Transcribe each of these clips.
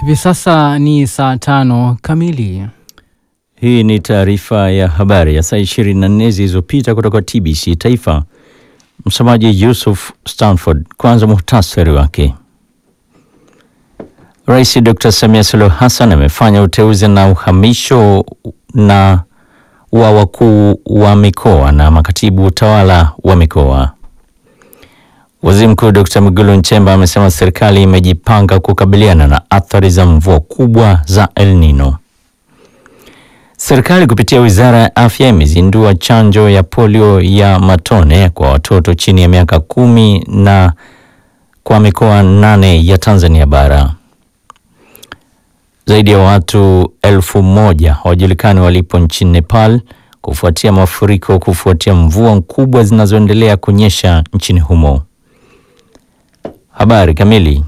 Hivi sasa ni saa tano kamili. Hii ni taarifa ya habari ya saa 24 zilizopita kutoka TBC Taifa. Msemaji Yusuf Stanford. Kwanza muhtasari wake. Rais Dr. Samia Suluhu Hassan amefanya uteuzi na uhamisho na wa wakuu wa mikoa na makatibu utawala wa mikoa. Waziri Mkuu Dr. Mwigulu Nchemba amesema serikali imejipanga kukabiliana na athari za mvua kubwa za El Nino. Serikali kupitia Wizara ya Afya imezindua chanjo ya polio ya matone kwa watoto chini ya miaka kumi na kwa mikoa nane ya Tanzania bara. Zaidi ya watu elfu moja hawajulikani walipo nchini Nepal kufuatia mafuriko kufuatia mvua kubwa zinazoendelea kunyesha nchini humo. Habari kamili.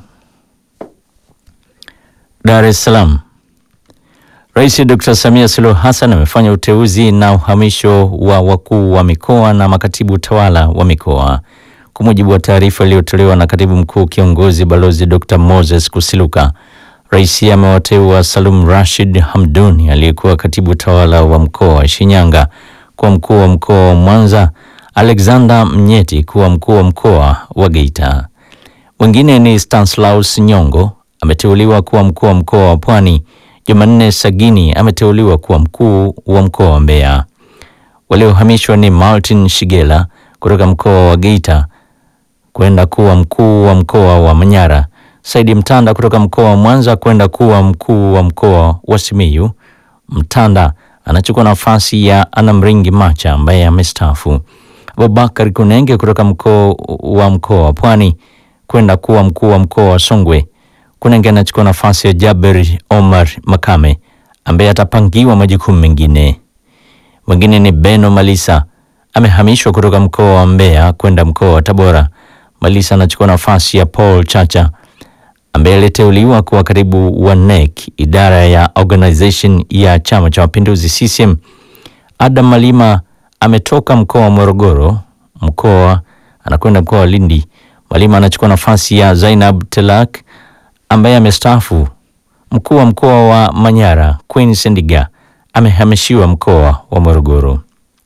Dar es Salaam. Rais Dr. Samia Suluhu Hassan amefanya uteuzi na uhamisho wa wakuu wa mikoa na makatibu utawala wa mikoa. Kwa mujibu wa taarifa iliyotolewa na katibu mkuu kiongozi Balozi Dr. Moses Kusiluka, rais amewateua Salum Rashid Hamduni aliyekuwa katibu utawala wa mkoa wa Shinyanga kuwa mkuu wa mkoa wa Mwanza, Alexander Mnyeti kuwa mkuu wa mkoa wa Geita. Wengine ni Stanislaus Nyongo ameteuliwa kuwa mkuu wa mkoa wa Pwani. Jumanne Sagini ameteuliwa kuwa mkuu wa mkoa wa Mbeya. Waliohamishwa ni Martin Shigela kutoka mkoa wa Geita kwenda kuwa mkuu wa mkoa wa Manyara, Saidi Mtanda kutoka mkoa wa Mwanza kwenda kuwa mkuu wa mkoa wa Simiyu. Mtanda anachukua nafasi ya Anamringi Macha ambaye amestaafu. Abubakar Kunenge kutoka mkoa wa mkoa wa Pwani kwenda kuwa mkuu wa mkoa wa Songwe. Kunenge anachukua nafasi ya Jaber Omar Makame ambaye atapangiwa majukumu mengine. Mwingine ni Beno Malisa amehamishwa kutoka mkoa wa Mbeya kwenda mkoa wa Tabora. Malisa anachukua nafasi ya Paul Chacha ambaye aliteuliwa kuwa katibu wa NEC, idara ya organization ya Chama cha Mapinduzi CCM. Adam Malima ametoka mkoa wa Morogoro mkoa anakwenda mkoa wa Lindi. Malima anachukua nafasi ya Zainab Telak ambaye amestaafu. Mkuu wa mkoa wa Manyara Queen Sendiga amehamishiwa mkoa wa Morogoro.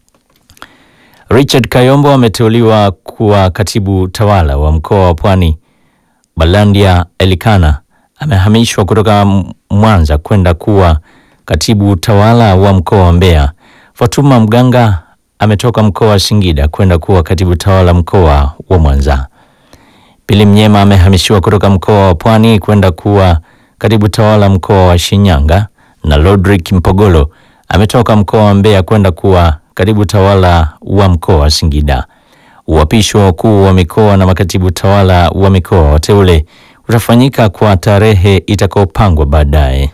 Richard Kayombo ameteuliwa kuwa katibu tawala wa mkoa wa Pwani. Balandia Elikana amehamishwa kutoka Mwanza kwenda kuwa katibu tawala wa mkoa wa Mbeya. Fatuma Mganga ametoka mkoa wa Singida kwenda kuwa katibu tawala mkoa wa Mwanza. Pili Mnyema amehamishiwa kutoka mkoa wa Pwani kwenda kuwa katibu tawala mkoa wa Shinyanga, na Lodrick Mpogolo ametoka mkoa wa Mbeya kwenda kuwa katibu tawala wa mkoa wa Singida. Uapisho wa wakuu wa mikoa na makatibu tawala wa mikoa wateule utafanyika kwa tarehe itakayopangwa baadaye.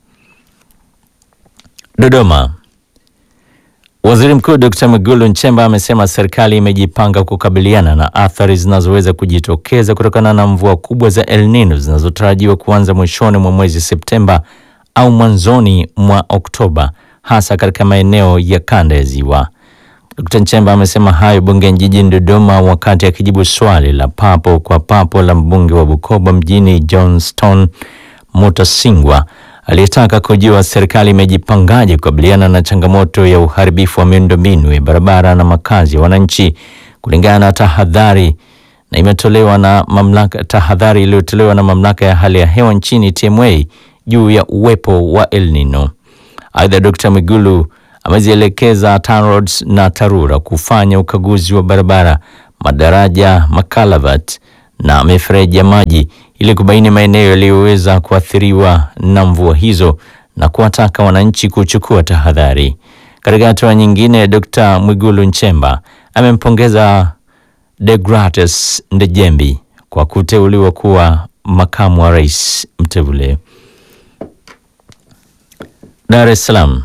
Dodoma. Waziri Mkuu Dr. Mwigulu Nchemba amesema serikali imejipanga kukabiliana na athari zinazoweza kujitokeza kutokana na mvua kubwa za El Nino zinazotarajiwa kuanza mwishoni mwa mwezi Septemba au mwanzoni mwa Oktoba hasa katika maeneo ya kanda ya Ziwa. Dr. Nchemba amesema hayo bungeni jijini Dodoma wakati akijibu swali la papo kwa papo la mbunge wa Bukoba mjini Johnston Mutasingwa aliyetaka kujua serikali imejipangaje kukabiliana na changamoto ya uharibifu wa miundombinu ya barabara na makazi ya wananchi kulingana na tahadhari na imetolewa na mamlaka tahadhari iliyotolewa na mamlaka ya hali ya hewa nchini TMA juu ya uwepo wa El Nino. Aidha, Dr. Mwigulu amezielekeza TANROADS na TARURA kufanya ukaguzi wa barabara, madaraja, makalavat na mifereji ya maji ili kubaini maeneo yaliyoweza kuathiriwa na mvua hizo na kuwataka wananchi kuchukua tahadhari. Katika hatua nyingine, Dr. Mwigulu Nchemba amempongeza Degratus Ndejembi kwa kuteuliwa kuwa makamu wa rais mteule. Dar es Salaam.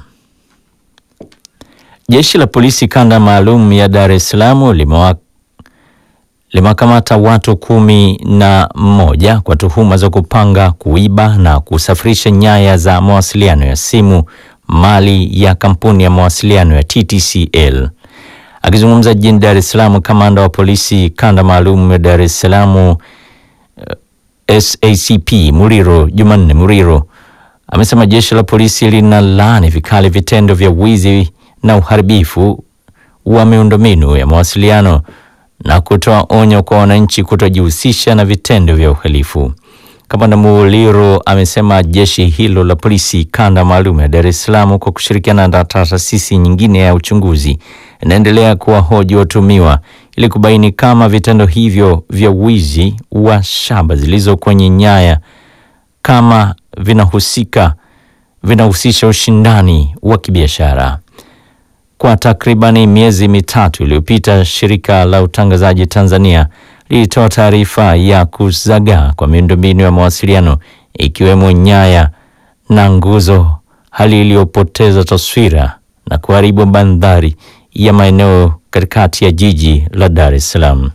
Jeshi la polisi kanda maalum ya Dar es Salaam limewa limewakamata watu kumi na moja kwa tuhuma za kupanga, kuiba na kusafirisha nyaya za mawasiliano ya simu, mali ya kampuni ya mawasiliano ya TTCL. Akizungumza jijini Dar es Salaam, kamanda wa polisi kanda maalum ya Dar es Salaam SACP Muriro Jumanne Muriro amesema jeshi la polisi linalaani vikali vitendo vya wizi na uharibifu wa miundombinu ya mawasiliano na kutoa onyo kwa wananchi kutojihusisha na vitendo vya uhalifu. Kamanda Muliro amesema jeshi hilo la polisi kanda maalum ya Dar es Salaam kwa kushirikiana na taasisi nyingine ya uchunguzi inaendelea kuwahoji watumiwa ili kubaini kama vitendo hivyo vya wizi wa shamba zilizo kwenye nyaya kama vinahusika vinahusisha ushindani wa kibiashara. Kwa takribani miezi mitatu iliyopita, shirika la utangazaji Tanzania lilitoa taarifa ya kuzagaa kwa miundombinu ya mawasiliano ikiwemo nyaya na nguzo, hali iliyopoteza taswira na kuharibu bandari ya maeneo katikati ya jiji la Dar es Salaam.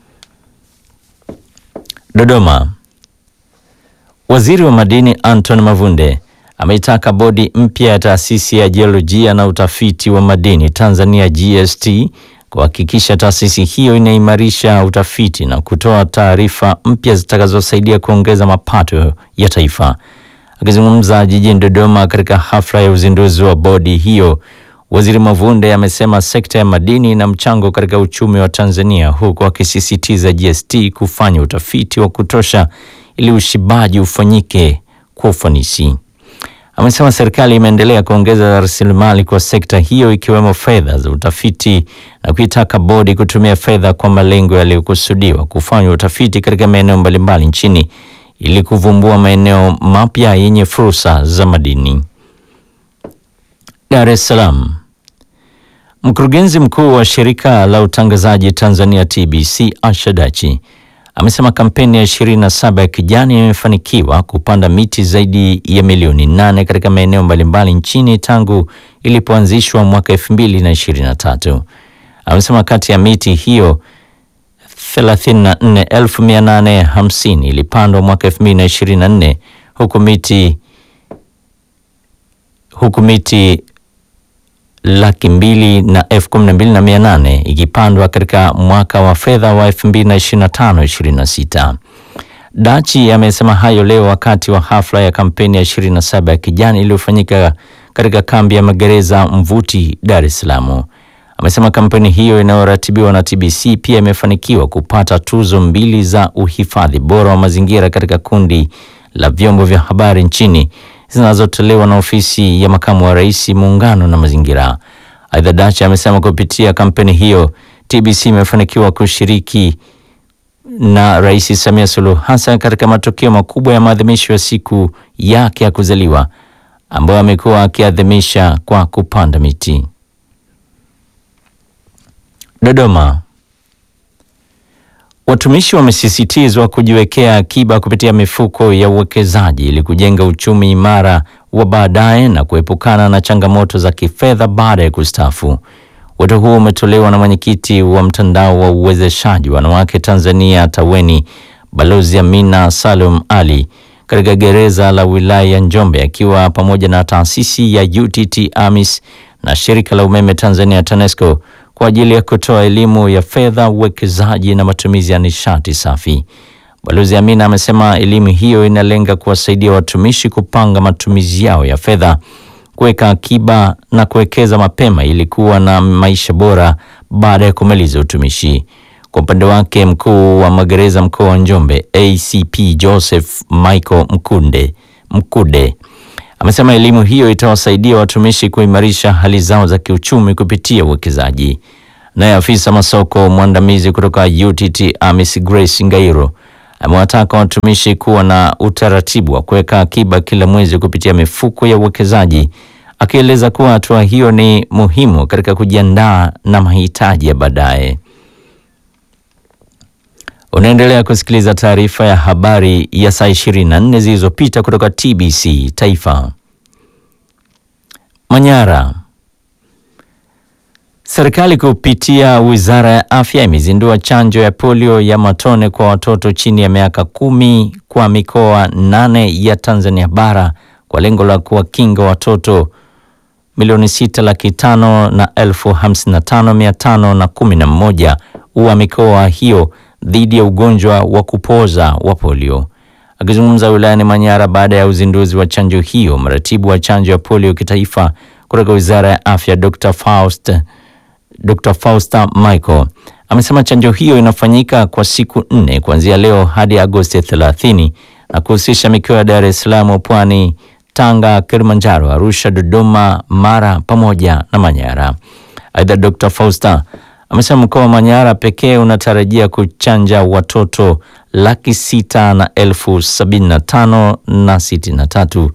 Dodoma. Waziri wa Madini Anton Mavunde ameitaka bodi mpya ya taasisi ya jiolojia na utafiti wa madini Tanzania GST kuhakikisha taasisi hiyo inaimarisha utafiti na kutoa taarifa mpya zitakazosaidia kuongeza mapato ya taifa. Akizungumza jijini Dodoma katika hafla ya uzinduzi wa bodi hiyo, Waziri Mavunde amesema sekta ya madini ina mchango katika uchumi wa Tanzania, huku akisisitiza GST kufanya utafiti wa kutosha ili ushibaji ufanyike kwa ufanisi. Amesema serikali imeendelea kuongeza rasilimali kwa sekta hiyo ikiwemo fedha za utafiti na kuitaka bodi kutumia fedha kwa malengo yaliyokusudiwa kufanya utafiti katika maeneo mbalimbali nchini ili kuvumbua maeneo mapya yenye fursa za madini. Dar es Salaam. Mkurugenzi mkuu wa shirika la utangazaji Tanzania TBC Asha Dachi amesema kampeni ya 27 ya kijani imefanikiwa kupanda miti zaidi ya milioni nane katika maeneo mbalimbali nchini tangu ilipoanzishwa mwaka 2023. Amesema kati ya miti hiyo 34850 ilipandwa mwaka 2024 huku miti huku miti laki mbili na elfu kumi na mbili na mia nane ikipandwa katika mwaka wa fedha wa 2025/26. Dachi amesema hayo leo wakati wa hafla ya kampeni ya 27 ya kijani iliyofanyika katika kambi ya magereza Mvuti, Dar es Salaam. Amesema kampeni hiyo inayoratibiwa na TBC pia imefanikiwa kupata tuzo mbili za uhifadhi bora wa mazingira katika kundi la vyombo vya habari nchini zinazotolewa na ofisi ya makamu wa rais muungano na mazingira. Aidha, Dacha amesema kupitia kampeni hiyo TBC imefanikiwa kushiriki na Rais Samia Suluhu Hassan katika matukio makubwa ya maadhimisho ya siku yake ya kuzaliwa ambayo amekuwa akiadhimisha kwa kupanda miti. Dodoma. Watumishi wamesisitizwa kujiwekea akiba kupitia mifuko ya uwekezaji ili kujenga uchumi imara wa baadaye na kuepukana na changamoto za kifedha baada ya kustaafu. Wito huo umetolewa na mwenyekiti wa mtandao wa uwezeshaji wanawake Tanzania TAWENI, Balozi Amina Salum Ali katika gereza la wilaya ya Njombe akiwa pamoja na taasisi ya UTT AMIS na shirika la umeme Tanzania TANESCO kwa ajili ya kutoa elimu ya fedha, uwekezaji na matumizi ya nishati safi. Balozi Amina amesema elimu hiyo inalenga kuwasaidia watumishi kupanga matumizi yao ya fedha, kuweka akiba na kuwekeza mapema ili kuwa na maisha bora baada ya kumaliza utumishi. Kwa upande wake, mkuu wa magereza mkoa wa Njombe ACP Joseph Michael Mkunde Mkude amesema elimu hiyo itawasaidia watumishi kuimarisha hali zao za kiuchumi kupitia uwekezaji. Naye afisa masoko mwandamizi kutoka UTT AMIS Grace Ngairo amewataka watumishi kuwa na utaratibu wa kuweka akiba kila mwezi kupitia mifuko ya uwekezaji, akieleza kuwa hatua hiyo ni muhimu katika kujiandaa na mahitaji ya baadaye. Unaendelea kusikiliza taarifa ya habari ya saa 24 zilizopita kutoka TBC Taifa. Manyara. Serikali kupitia Wizara ya Afya imezindua chanjo ya polio ya matone kwa watoto chini ya miaka kumi kwa mikoa nane ya Tanzania bara kwa lengo la kuwakinga watoto milioni sita laki tano na elfu hamsini na tano mia tano na kumi na mmoja wa mikoa hiyo dhidi ya ugonjwa wa kupoza wa polio. Akizungumza wilayani Manyara baada ya uzinduzi wa chanjo hiyo, mratibu wa chanjo ya polio kitaifa kutoka Wizara ya Afya Dr. Faust, Dr. Fausta Michael amesema chanjo hiyo inafanyika kwa siku nne kuanzia leo hadi Agosti 30 na kuhusisha mikoa ya Dar es Salaam, Pwani, Tanga, Kilimanjaro, Arusha, Dodoma, Mara pamoja na Manyara. Aidha, Dr. Fausta amesema mkoa wa Manyara pekee unatarajia kuchanja watoto laki sita na elfu sabini na tano na sitini na tatu.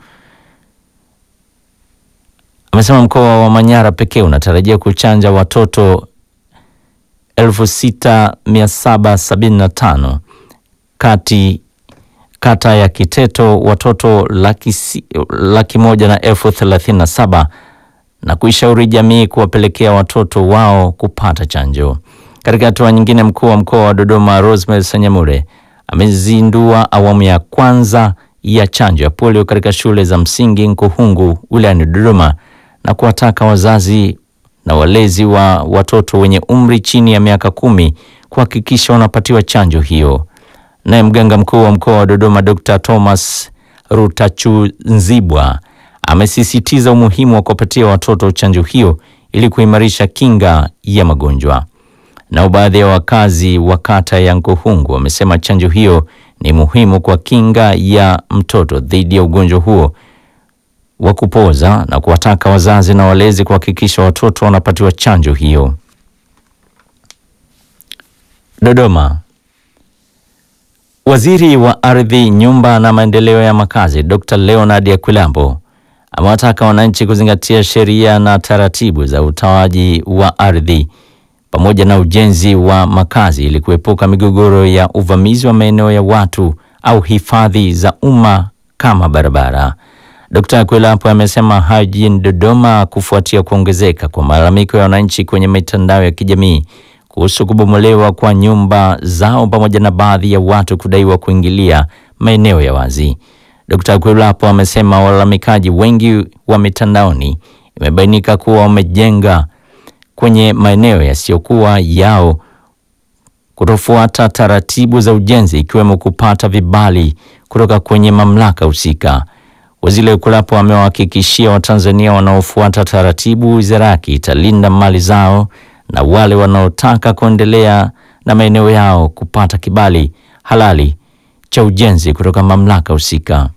Amesema mkoa wa Manyara pekee unatarajia kuchanja watoto elfu sita mia saba sabini na tano kati kata ya Kiteto watoto laki, si, laki moja na elfu thelathini na saba na kuishauri jamii kuwapelekea watoto wao kupata chanjo. Katika hatua nyingine, mkuu wa mkoa wa Dodoma Rosemary Sanyamure amezindua awamu ya kwanza ya chanjo ya polio katika shule za msingi Nkuhungu wilayani Dodoma na kuwataka wazazi na walezi wa watoto wenye umri chini ya miaka kumi kuhakikisha wanapatiwa chanjo hiyo. Naye mganga mkuu wa mkoa wa Dodoma Dr. Thomas Rutachunzibwa amesisitiza umuhimu wa kuwapatia watoto chanjo hiyo ili kuimarisha kinga ya magonjwa. Nao baadhi ya wakazi wa kata ya Nkuhungu wamesema chanjo hiyo ni muhimu kwa kinga ya mtoto dhidi ya ugonjwa huo wa kupoza na kuwataka wazazi na walezi kuhakikisha watoto wanapatiwa chanjo hiyo. Dodoma. Waziri wa Ardhi, Nyumba na Maendeleo ya Makazi Dr. Leonard Akwilambo amewataka wananchi kuzingatia sheria na taratibu za utoaji wa ardhi pamoja na ujenzi wa makazi ili kuepuka migogoro ya uvamizi wa maeneo ya watu au hifadhi za umma kama barabara. Dkt. Akwilapo amesema hayo jijini Dodoma kufuatia kuongezeka kwa malalamiko ya wananchi kwenye mitandao ya kijamii kuhusu kubomolewa kwa nyumba zao pamoja na baadhi ya watu kudaiwa kuingilia maeneo ya wazi. Dkt. Akwilapo amesema walalamikaji wengi wa mitandaoni imebainika kuwa wamejenga kwenye maeneo yasiyokuwa yao, kutofuata taratibu za ujenzi ikiwemo kupata vibali kutoka kwenye mamlaka husika. Waziri Akwilapo amewahakikishia Watanzania wanaofuata taratibu, wizara yake italinda mali zao na wale wanaotaka kuendelea na maeneo yao kupata kibali halali cha ujenzi kutoka mamlaka husika.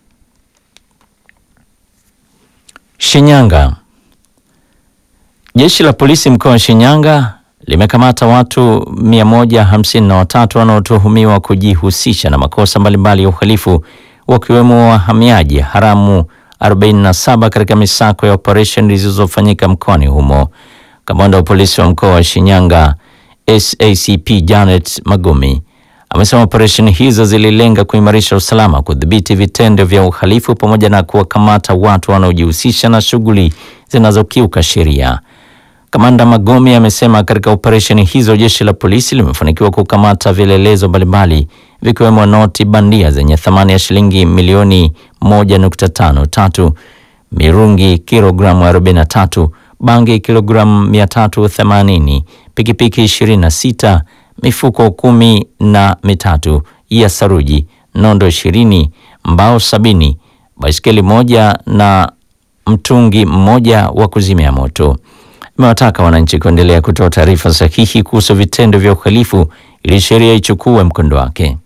Shinyanga. Jeshi la polisi mkoa wa Shinyanga limekamata watu 153 wanaotuhumiwa kujihusisha na makosa mbalimbali ya uhalifu wakiwemo wahamiaji haramu 47 katika misako ya operesheni zilizofanyika mkoani humo. Kamanda wa polisi wa mkoa wa Shinyanga SACP Janet Magumi amesema operesheni hizo zililenga kuimarisha usalama, kudhibiti vitendo vya uhalifu pamoja na kuwakamata watu wanaojihusisha na shughuli zinazokiuka sheria. Kamanda Magomi amesema katika operesheni hizo jeshi la polisi limefanikiwa kukamata vielelezo mbalimbali vikiwemo noti bandia zenye thamani ya shilingi milioni 1.53, mirungi kilogramu 43, bangi kilogramu 380, pikipiki 26, mifuko kumi na mitatu ya saruji, nondo 20, mbao sabini, baiskeli moja na mtungi mmoja wa kuzimia moto. Imewataka wananchi kuendelea kutoa taarifa sahihi kuhusu vitendo vya uhalifu ili sheria ichukue mkondo wake.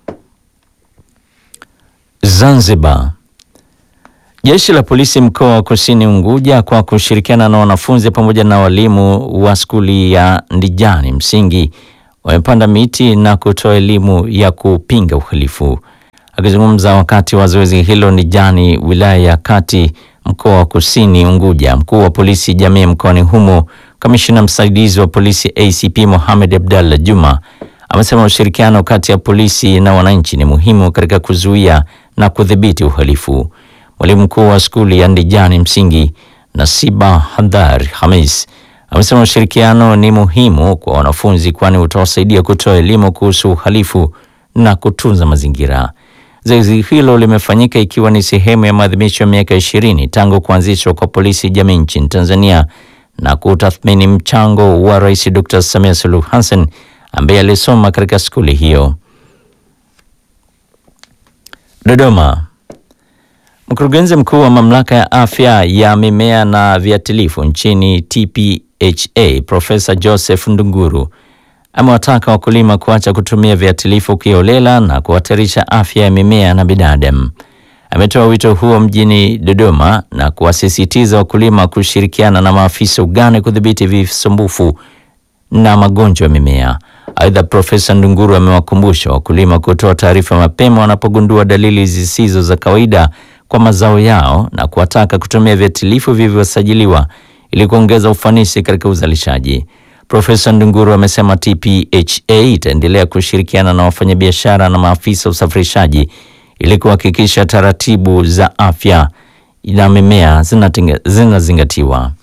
Zanzibar. Jeshi la polisi mkoa wa Kusini Unguja kwa kushirikiana na wanafunzi pamoja na walimu wa skuli ya Ndijani msingi wamepanda miti na kutoa elimu ya kupinga uhalifu. Akizungumza wakati wa zoezi hilo Ndijani, wilaya ya Kati, mkoa wa Kusini Unguja, mkuu wa polisi jamii mkoani humo, kamishina msaidizi wa polisi ACP Mohamed Abdallah Juma amesema ushirikiano kati ya polisi na wananchi ni muhimu katika kuzuia na kudhibiti uhalifu. Mwalimu mkuu wa skuli ya Ndijani msingi Nasiba Hadhar Hamis amesema ushirikiano ni muhimu kwa wanafunzi, kwani utawasaidia kutoa elimu kuhusu uhalifu na kutunza mazingira. Zoezi hilo limefanyika ikiwa ni sehemu ya maadhimisho ya miaka ishirini tangu kuanzishwa kwa polisi jamii nchini Tanzania na kutathmini mchango wa Rais Dr. Samia Suluhu Hassan ambaye alisoma katika skuli hiyo. Dodoma. Mkurugenzi mkuu wa mamlaka ya afya ya mimea na viuatilifu nchini TPHA Profesa Joseph Ndunguru amewataka wakulima kuacha kutumia viuatilifu kiolela na kuhatarisha afya ya mimea na binadamu. Ametoa wito huo mjini Dodoma na kuwasisitiza wakulima kushirikiana na maafisa ugani kudhibiti visumbufu na magonjwa ya mimea. Aidha, Profesa Ndunguru amewakumbusha wakulima kutoa taarifa mapema wanapogundua dalili zisizo za kawaida kwa mazao yao na kuwataka kutumia viuatilifu vilivyosajiliwa ili kuongeza ufanisi katika uzalishaji. Profesa Ndunguru amesema TPHA itaendelea kushirikiana na wafanyabiashara na maafisa usafirishaji ili kuhakikisha taratibu za afya na mimea zinazingatiwa.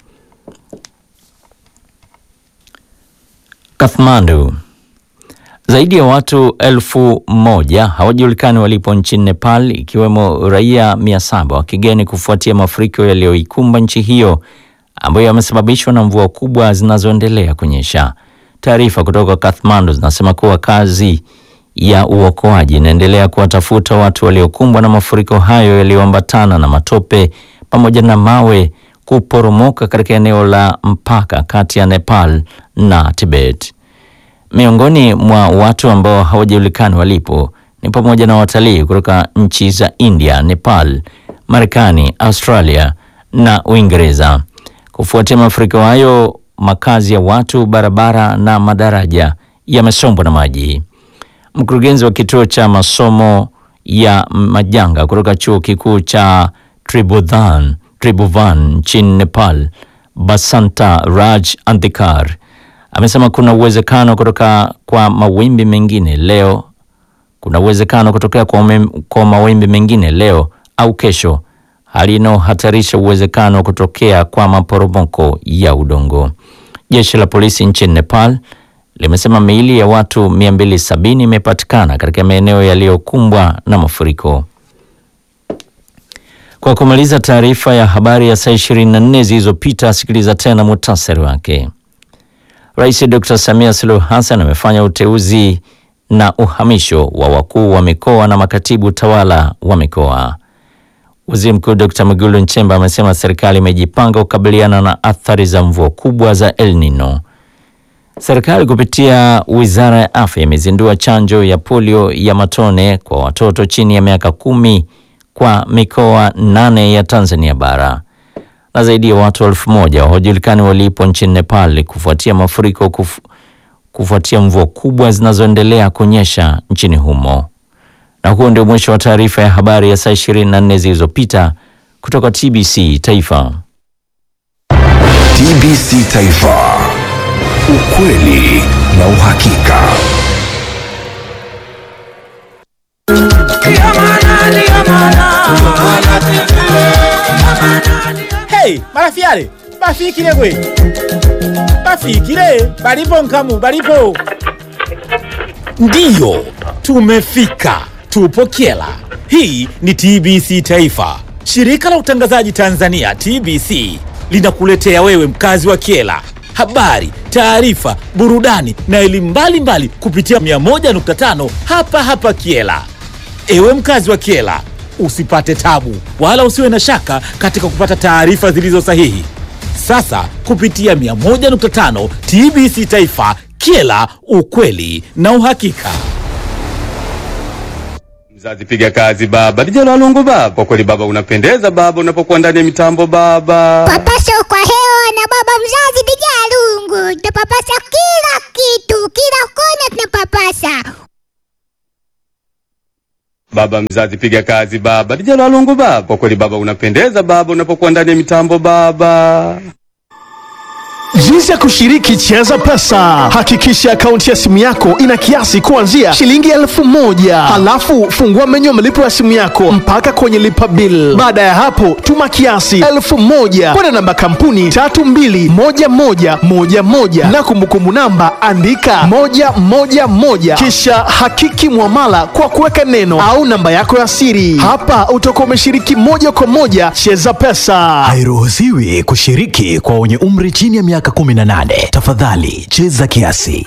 Kathmandu. Zaidi ya watu elfu moja hawajulikani walipo nchini Nepal ikiwemo raia mia saba wa kigeni kufuatia mafuriko yaliyoikumba nchi hiyo ambayo yamesababishwa na mvua kubwa zinazoendelea kunyesha. Taarifa kutoka Kathmandu zinasema kuwa kazi ya uokoaji inaendelea kuwatafuta watu waliokumbwa na mafuriko hayo yaliyoambatana na matope pamoja na mawe kuporomoka katika eneo la mpaka kati ya Nepal na Tibet. Miongoni mwa watu ambao hawajulikani walipo ni pamoja na watalii kutoka nchi za India, Nepal, Marekani, Australia na Uingereza. Kufuatia mafuriko hayo, makazi ya watu, barabara na madaraja yamesombwa na maji. Mkurugenzi wa kituo cha masomo ya majanga kutoka chuo kikuu cha Tribhuvan Tribhuvan nchini Nepal, Basanta Raj Andhikar amesema kuna uwezekano kutoka kwa mawimbi mengine leo kuna uwezekano kutokea kwa, umem, kwa mawimbi mengine leo au kesho, hali inayohatarisha uwezekano wa kutokea kwa maporomoko ya udongo. Jeshi la polisi nchini Nepal limesema miili ya watu 270 imepatikana katika maeneo yaliyokumbwa na mafuriko. Kwa kumaliza taarifa ya habari ya saa 24 zilizopita, sikiliza tena muhtasari wake. Rais Dr. Samia Suluhu Hassan amefanya uteuzi na uhamisho wa wakuu wa mikoa na makatibu tawala wa mikoa. Waziri Mkuu Dr. Mwigulu Nchemba amesema serikali imejipanga kukabiliana na athari za mvua kubwa za El Nino. Serikali kupitia Wizara ya Afya imezindua chanjo ya polio ya matone kwa watoto chini ya miaka kumi kwa mikoa nane ya Tanzania bara na zaidi ya watu elfu moja hawajulikani walipo nchini Nepal kufuatia mafuriko kufu, kufuatia mvua kubwa zinazoendelea kunyesha nchini humo. Na huo ndio mwisho wa taarifa ya habari ya saa 24 zilizopita kutoka TBC Taifa. TBC Taifa, ukweli na uhakika. Hey, marafiale bafikile gwe bafikile balipo nkamu balipo ndiyo tumefika tupo kyela hii ni tbc taifa shirika la utangazaji tanzania tbc linakuletea wewe mkazi wa kyela habari taarifa burudani na elimu mbalimbali kupitia 101.5 hapa hapa kyela ewe mkazi wa kyela usipate tabu wala usiwe na shaka katika kupata taarifa zilizo sahihi. Sasa kupitia 101.5 TBC Taifa, Kyela, ukweli na uhakika. Mzazi piga kazi baba, lijalo lungu baba. Kwa kweli baba unapendeza baba, unapokuwa ndani ya mitambo baba. Papasa kwa hewa na baba mzazi bija lungu, tunapapasa kila kitu, kila kona tunapapasa. Baba mzazi piga kazi baba, lijalo lungu baba. Kwa kweli baba unapendeza baba, unapokuwa ndani ya mitambo baba. Jinsi ya kushiriki Cheza Pesa. Hakikisha akaunti ya simu yako ina kiasi kuanzia shilingi elfu moja halafu fungua menyu ya malipo ya simu yako mpaka kwenye lipa bill. Baada ya hapo, tuma kiasi elfu moja kwenda namba kampuni tatu mbili moja moja moja moja na kumbukumbu namba andika moja moja moja kisha hakiki mwamala kwa kuweka neno au namba yako ya siri. Hapa utakuwa umeshiriki moja kwa moja Cheza Pesa. Hairuhusiwi kushiriki kwa wenye umri chini ya miaka 18. Tafadhali cheza kiasi.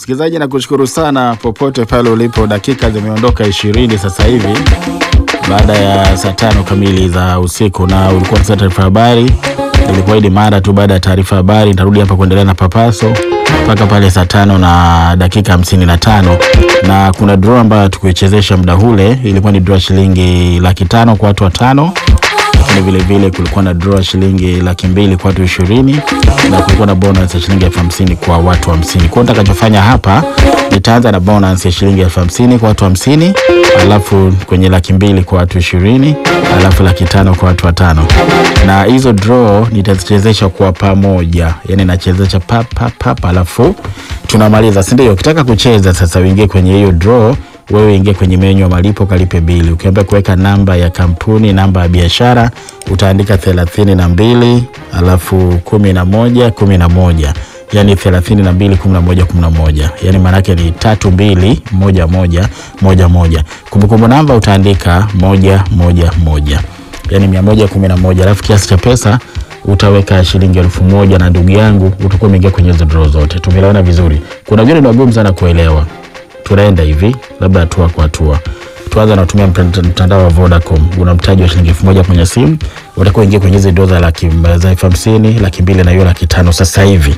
Msikilizaji, nakushukuru sana popote pale ulipo. Dakika zimeondoka ishirini sasa hivi baada ya saa tano kamili za usiku, na ulikuwa na taarifa habari. Ilikuahidi mara tu baada ya taarifa habari nitarudi hapa kuendelea na papaso mpaka pale saa tano na dakika hamsini na tano na kuna draw ambayo tukuichezesha muda ule, ilikuwa ni draw shilingi laki tano kwa watu watano lakini vile vile kulikuwa na draw shilingi laki mbili kwa watu ishirini na kulikuwa na bonus ya shilingi elfu hamsini kwa watu hamsini. Kwa hiyo nitakachofanya hapa nitaanza na bonus ya shilingi elfu hamsini kwa watu hamsini alafu kwenye laki mbili kwa watu ishirini alafu laki tano kwa watu watano, na hizo draw nitazichezesha kwa pamoja, yani nachezesha pap pap pap, alafu tunamaliza, si ndio? Ukitaka kucheza sasa uingie kwenye hiyo draw wewe ingia kwenye menyu ya malipo kalipe bili. Ukiambia kuweka namba ya kampuni, namba ya biashara, utaandika thelathini na mbili alafu kumi na moja kumi na moja yani thelathini na mbili kumi na moja kumi na moja yani maanake ni tatu mbili moja moja moja moja. Kumbukumbu namba utaandika moja moja moja yani mia moja kumi na moja alafu kiasi cha pesa utaweka shilingi elfu moja na ndugu yangu utakuwa umeingia kwenye hizo draw zote. Tumeelewana vizuri? Kuna wengine ni wagumu sana kuelewa tunaenda hivi labda hatua kwa hatua. Tuanza na kutumia mtand- mtandao wa Vodacom. Una mtaji wa shilingi elfu moja kwenye simu, utakuwa ingia kwenye hizi doza laki za elfu hamsini laki mbili na hiyo laki tano sasa hivi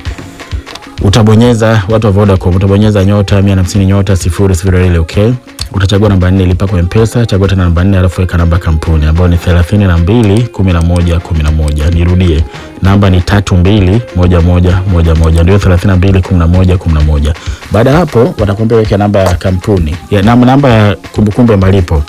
utabonyeza watu wa Vodacom, utabonyeza nyota mia na hamsini nyota sifuri sifuri ile okay. Utachagua namba nne lipa kwa mpesa, chagua tena namba nne alafu weka namba ya kampuni ambayo ni thelathini na mbili kumi na moja kumi na moja. Nirudie, namba ni tatu mbili moja moja moja moja, ndio thelathini na mbili kumi na moja kumi na moja. Baada ya hapo watakuambia weke namba ya kampuni ya, namba, namba ya kumbukumbu ya malipo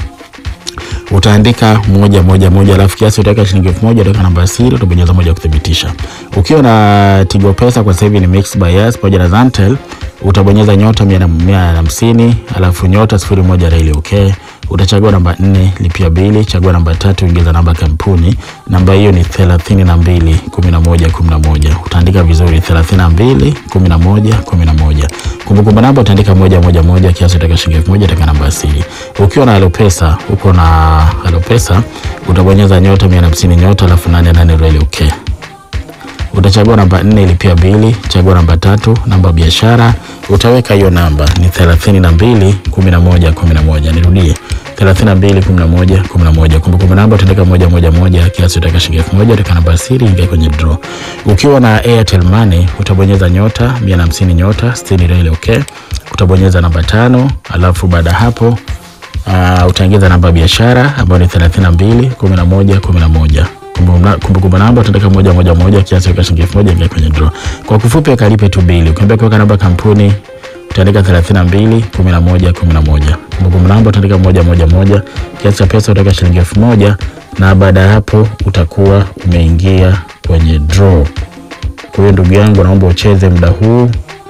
utaandika moja moja moja, alafu kiasi utaweka shilingi elfu moja utaweka namba ya siri, utabonyeza moja kuthibitisha. Ukiwa na Tigo Pesa kwa sasa hivi ni Mixx by Yas pamoja na Zantel, utabonyeza nyota mia na mia na hamsini alafu nyota sifuri moja reli okay. Utachagua namba nne lipia bili, chagua namba tatu ingiza namba ya kampuni. Namba hiyo ni thelathini na mbili kumi na moja kumi na moja. Utaandika vizuri thelathini na mbili kumi na moja kumi na moja. Kumbukumbu namba utaandika moja moja moja, kiasi utaweka shilingi elfu moja utaweka namba ya siri. Ukiwa na Alopesa, uko na Alopesa utabonyeza nyota mia na hamsini nyota alafu nane nane reli okay. Utachagua namba nne ilipia bili, chagua namba tatu, namba ya biashara, utaweka hiyo namba ni thelathini na mbili kumi na moja kumi na moja. Nirudie thelathini na mbili kumi na moja kumi na moja. Kumbukumbu namba utaandika moja moja moja, kiasi utaweka shilingi elfu moja utaweka namba ya siri, ingia kwenye draw. Ukiwa na Airtel Money utabonyeza nyota mia na hamsini nyota sitini reli okay. Utabonyeza namba tano, alafu baada ya hapo uh, utaingiza namba ya biashara ambayo ni thelathini na mbili kumi na moja kumi na moja kumbukumbu namba utaandika moja moja moja kiasi weka shilingi elfu moja ingia kwenye draw. Kwa kifupi kalipe tu bili. Ukiambia kuweka namba kampuni utaandika thelathini na mbili kumi na moja kumi na moja. Kumbukumbu namba utaandika moja moja moja kiasi cha pesa utaweka shilingi elfu moja na baada ya hapo utakuwa umeingia kwenye draw. Kwa hiyo ndugu yangu, naomba ucheze muda huu.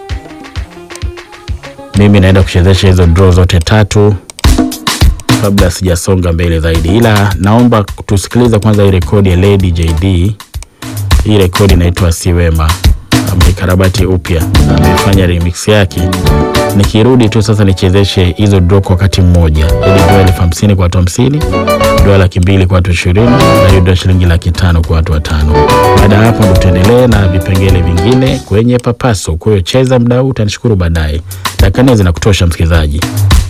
Mimi naenda kuchezesha hizo draw zote tatu kabla sijasonga mbele zaidi, ila naomba tusikilize kwanza hii rekodi ya Lady JD. Hii rekodi inaitwa Siwema, ameikarabati upya, ameifanya remix yake. Nikirudi tu sasa nichezeshe hizo draw kwa wakati mmoja, ili draw elfu hamsini kwa watu hamsini, draw laki mbili kwa watu ishirini na hiyo draw shilingi laki tano kwa watu watano. Baada ya hapo ndo tuendelee na vipengele vingine kwenye Papaso. Kwa hiyo cheza muda huu, utanishukuru baadaye. Dakika nne zinakutosha msikilizaji.